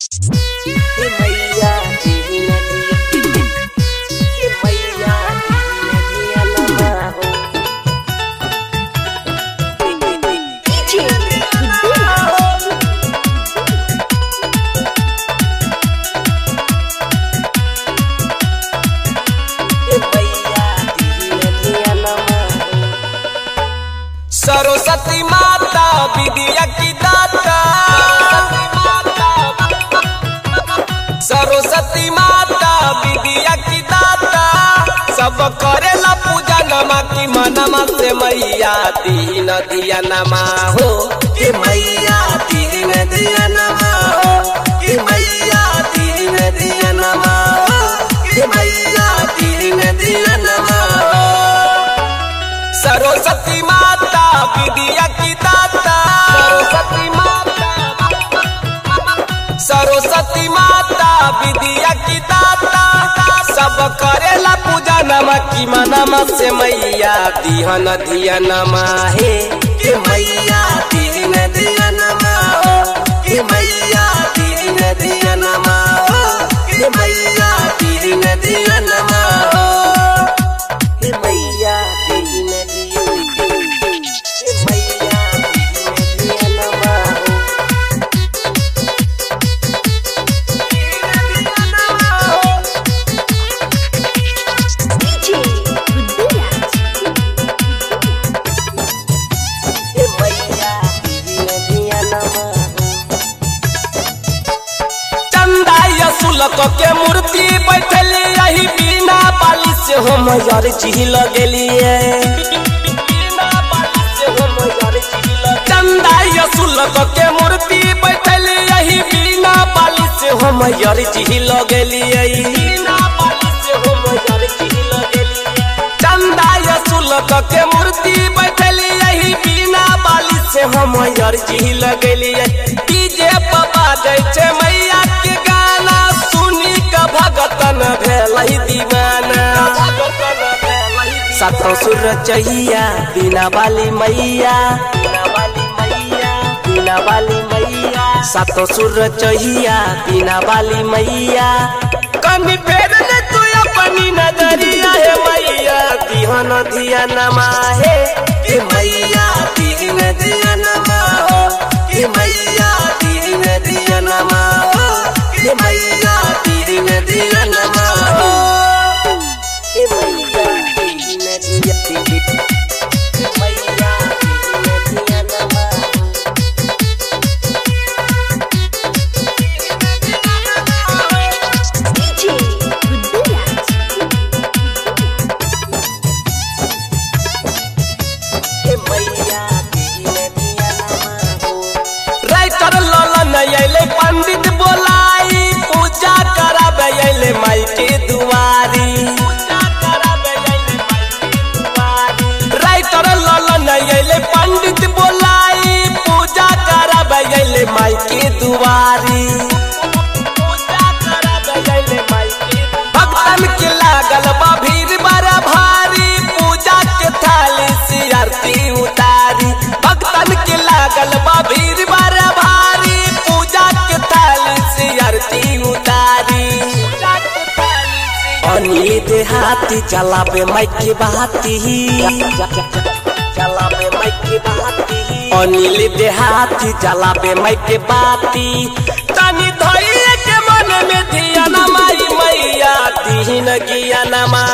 हे मैया तेरी नदिया हे मैया तेरी नदिया लम्बा हो DJ हे मैया तेरी नदिया लम्बा हो सरस्वती माता विद्या की दाता सरस्वती माता विद्या की दाता सब करेला पूजा नमा की मनमा से मैया दीन दिया नमा हो हे मैया तेरी नदिया नमा हो हे मैया तेरी नदिया नमा हो हे मैया तेरी नदिया नमा हो सरस्वती माता विद्या की दाता सरस्वती माता सरस्वती माता विद्या की दाता सब करेला पूजा नमा की मनमा से मैया दिहन दिया नमा हे हे मैया तेरी नदिया नमा हो हे मैया तेरी नदिया नमा हो हे मैया तेरी नदिया नमा हो हे मैया तेरी नदिया हे मैया तेरी नदिया नमा हो DJ Buddhiraj हे मैया तेरी नदिया नमा हो चंदा यसुलक के मूर्ति बैठल यही बिना बाली से हम यार झील गेलिए चंदा यसुलक के मूर्ति बैठल यही बिना बाली से हम यार झील गेलिए चंदा यसुलक के मूर्ति बैठल यही बिना बाली से हम यार झील गेलिए डीजे बाबा जैसे मैया के गाना सुनी के भगतन भेल दीवाना सातों सुर चहिया बिना वाली मैया बिना वाली मैया बिना वाली मैया सातों सुर चहिया बिना वाली मैया कनी फेर ले तू अपनी नजरिया है मैया दिहन दिया नमा है हे मैया तेरी नदिया नमा हो हे मैया तेरी नदिया नमा हो हे मैया तेरी नदिया नमा हो हे मैया तेरी नदिया हे मैया तेरी नदिया नमा हो DJ Buddhiraj हे मैया तेरी नदिया नमा हो राइटर ललन अइले पंडित बोलाई पूजा कराबे अइले माई के दुआरी राइटर ललन अइले पंडित बोलाई पूजा कराबे अइले माई के दुआरी भक्तन के लागल बा भीड़ बड़ा भारी पूजा के थाली से आरती उतारी भक्तन के लागल बा भीड़ बड़ा भारी पूजा के थाली से आरती उतारी अनिल देहाती चलाबे माइक की बाती चलावे माइक की बाती अनिल देहाती चलाबे माइक के बाती तनी धैर्य के मन में धिया माई मैया दीन गिया नमा